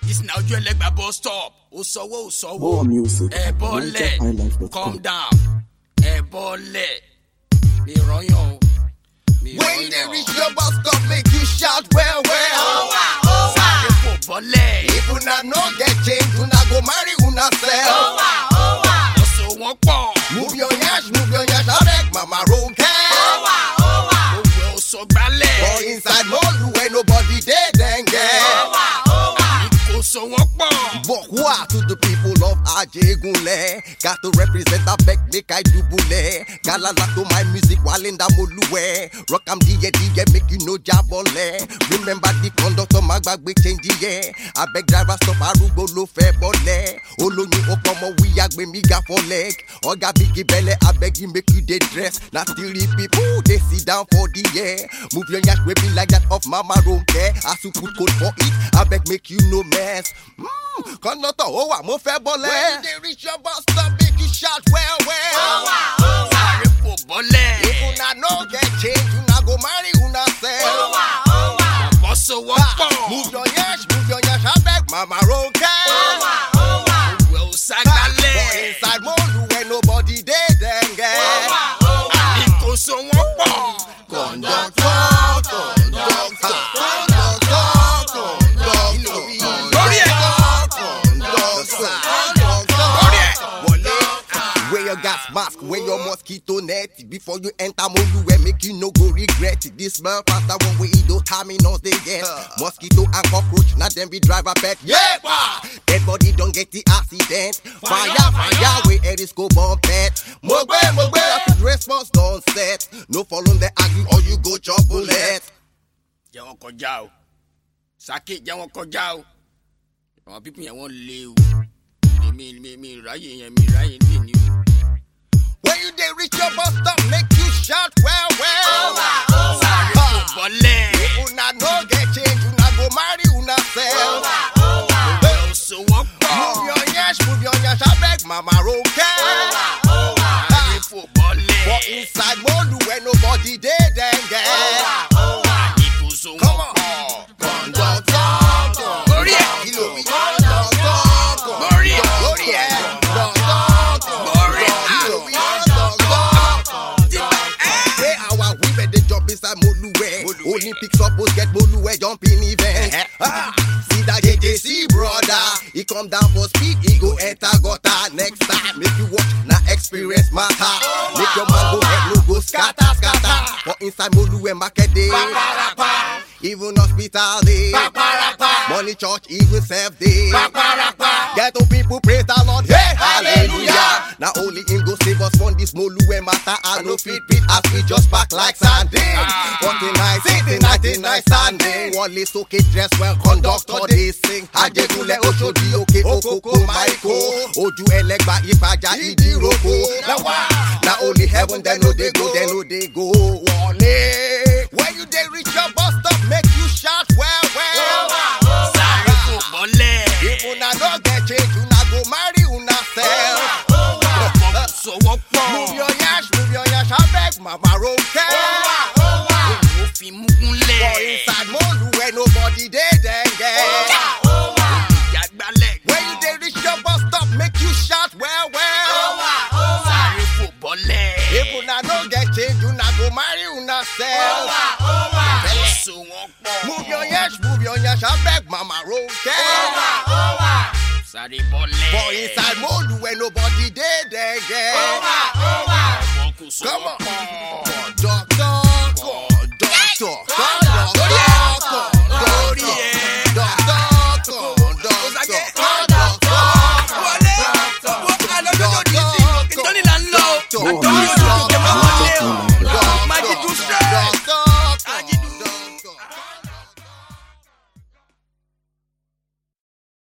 this na ojú ẹlẹgba bus stop ó sanwó ó sanwó More music. ẹ bọ́lẹ̀ NigerHighlife.com. calm down ẹ bọ́lẹ̀ mi rọyàn o mi When you dey rọyàn reach your bus stop, make you shout well well. sáré fò bọ́lẹ̀ If una no get change, una go marry una sef. ọ̀sọ̀ wọn pọ̀ Move your yash, move your yash, abeg mama roll care. òwe ọ̀sọ̀ gbálẹ̀ For inside molu where nobody dey then get. ìkóso wọn pọ̀ Bokwa to the people of Ajegunle. Got to represent a back, make I dubule. Galala to my music, Walinda Moluwe. Rock am diye diye, make you know jabole. Remember the conductor, magbagbe change yeah. I beg driver stop, arugbo lo fe bole. Olóyin opomo, we agbe mi ga for leg. Oga bigi belle, I beg you make you dey dress. Na three people, they sit down for the air. Move your yash, we be like that of Mama Ronke. As you put code for it, I beg make you no mess. Mm, conductor, oh, wa mo fẹ́ bọ́lẹ̀. When you dey reach your bus stop, make you shout well well. sáré fò bọ́lẹ̀ If una no get change, una go marry una sef. ọ̀sọ̀ wọn pọ̀ Move your yash, move your yash, abeg mama ronke. òwe ọ̀sà For gbálẹ̀ inside molu where nobody dey then get. ìkóso wọn pọ̀ Conductor, conductor, conductor, conductor. Lórí ẹ̀. Conductor, conductor. Lórí ẹ̀. Wọlé. Wear your gas mask, wear your mosquito net before you enter Moluwe, make you no go regret. This smell faster one way those terminals they get. Mosquito and cockroach, not them be driver pet. Yeah, dead body don't get the accident. Fire, fire, we air is go bomb pet. Mogbe, mogbe, rapid response don't set. No follow the argue or you go chop bullet. jẹ́ wọn kọjá o sake jẹ́ wọn kọjá o àwọn pípín yẹn wọ́n lé o mi mi mi ráyè yẹn mi ráyè lè ní o. When you dey reach your bus stop, make you shout well, well. sáré fò Ah. bọ́lẹ̀ Una no get change, una go marry una sef. ọ̀sọ̀ wọn pọ̀ Move your yash, move your yash, abeg mama ronke. sáré fò bọ́lẹ̀ For inside molu where nobody dey then get. ìkóso wọn Come on. pọ̀ Conductor, Lórí ẹ̀. kí ló wí? Conductor, Lórí ẹ̀. lórí ẹ̀. Conductor, Lórí ẹ̀. kí ló wí? Conductor. Wey our women dey jump inside Moluwe. Olympic suppose get Moluwe jumping event. Ah, see that JJC brother, he come down for speed, he go enter gutter. Next time, make you watch, na experience matter. Make your man go head, no go scatter, scatter. For inside Moluwe market day, even hospital day, money church, even self day. Ghetto people praise the Lord, hey hallelujah. Now only him go save us from this Moluwe matter. I no fit beat as we just back like sardine. Forty nine, sixty ninety nine standing. Wale soke dress well, conductor they sing. Ajegunle Oshodi oke okoko maiko. Oju elegba ipaja idiroko. Now why? Now only heaven they know they go, they know they go. Wale. When you they reach your bus stop, make you shout well well. sáré fò bọ́lẹ̀ If una no get change, una go marry una sef. ọ̀sọ̀ wọn pọ̀ Move your yash, move your yash, abeg mama ronke. ó fi mú gúnlẹ̀ For inside molu where nobody dey then get. ìjà gbálẹ̀ When you dey reach your bus stop, make you shout well well. sáré fò bọ́lẹ̀ If una no get change, una go marry una sef. ọ̀sọ̀ wọn pọ̀ Move your yash, move your yash, abeg mama ronke. sáré bọ́lẹ̀ For inside molu where nobody dey then get. ọmọ kò sọ Come wọn on. pọ̀. Conductor, conductor, conductor, Lórí conductor, ẹ̀. conductor, conductor, conductor. wọlé wọ́n á lọ lọ́jọ́ ní sí ìtọ́ni là ń lọ More àtọ́ni music. ọ̀dọ́ ìjọba wọlé o NigerHighlife.com. máa jí dùn stress. Conductor, Ají